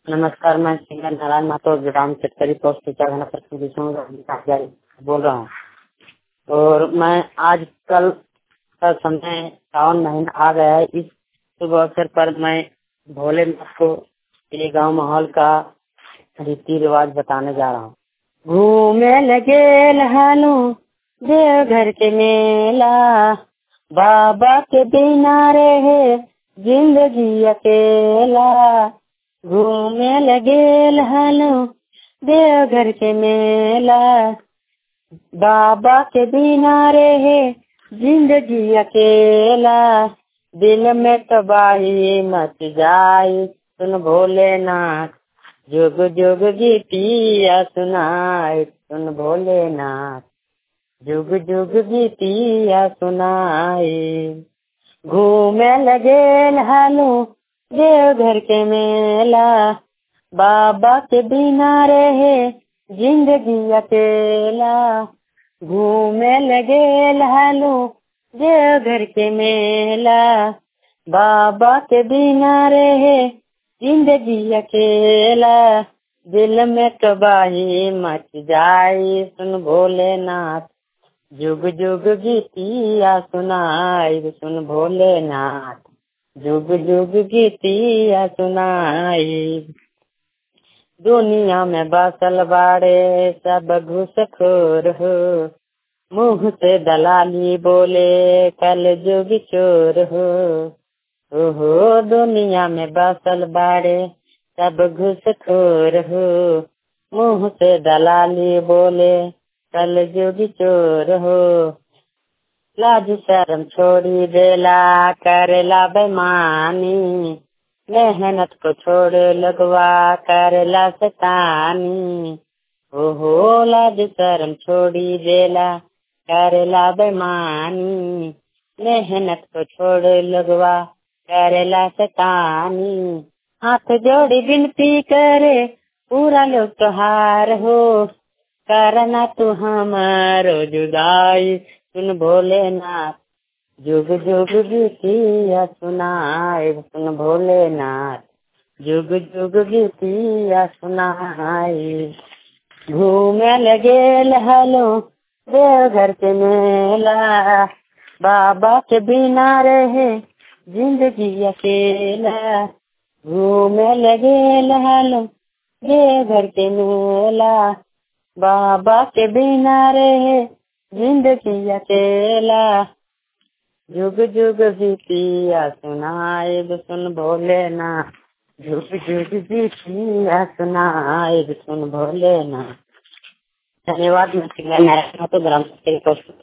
नमस्कार मैं सिंगर नारायण माथुर ग्राम शेतकरी पोस्ट चढ़ाना प्रखंड बोल रहा हूँ और मैं आज कल का समय सावन महीना आ गया है इस शुभ अवसर पर मैं भोलेनाथ को ये गांव माहौल का रीति रिवाज बताने जा रहा हूँ घूमे लगे लहानो देवघर के मेला बाबा के बिना रहे जिंदगी अकेला घूमे लगे लहानो देवघर के मेला बाबा के बिना रहे जिंदगी अकेला दिल में तबाही मच जाए सुन भोलेनाथ जुग जुग गीतिया सुनाए सुन भोलेनाथ जुग जुग गीतिया सुनाए घूमे लगे हालू देवघर के मेला बाबा के बिना रहे जिंदगी अकेला घूमे लगे हालू देवघर के मेला बाबा के बिना रहे जिंदगी अकेला दिल में तबाही मच जाए सुन भोलेनाथ जुग जुग गीतिया सुनाई सुन भोलेनाथ जुग जुग गीतिया सुनाई दुनिया में बसल बाड़े सब घुसखोर हो मुंह से दलाली बोले कल जुग चोर हो ओहो दुनिया में बसल बाड़े सब घुसखोर हो मुंह से दलाली बोले कल जुग चोर हो लाज शर्म छोड़ी देला करेला बेमानी मेहनत को छोड़ लगवा करेला सतानी ओहो लाज शर्म छोड़ी देला करेला बेमानी मेहनत को छोड़ लगवा करेला सतानी हाथ जोड़ी विनती करे पूरा लोग तोहार हो करना तू हमारो जुदाई सुन भोलेनाथ जुग जुग गीतिया सुनाए सुन भोलेनाथ जुग जुग गीतिया सुनाए घूमे लगे हलो देवघर के मेला बाबा के बिना रहे जिंदगी अकेला घूमे लगे हलो देवघर के मेला बाबा के बिना रहे जिंदगी अकेला जुग जुग गीतिया सुनाए सुन भोलेनाथ जुग जुग गीतिया सुनाए सुन भोलेनाथ धन्यवाद मैं सिंगर नारायण तो ग्राम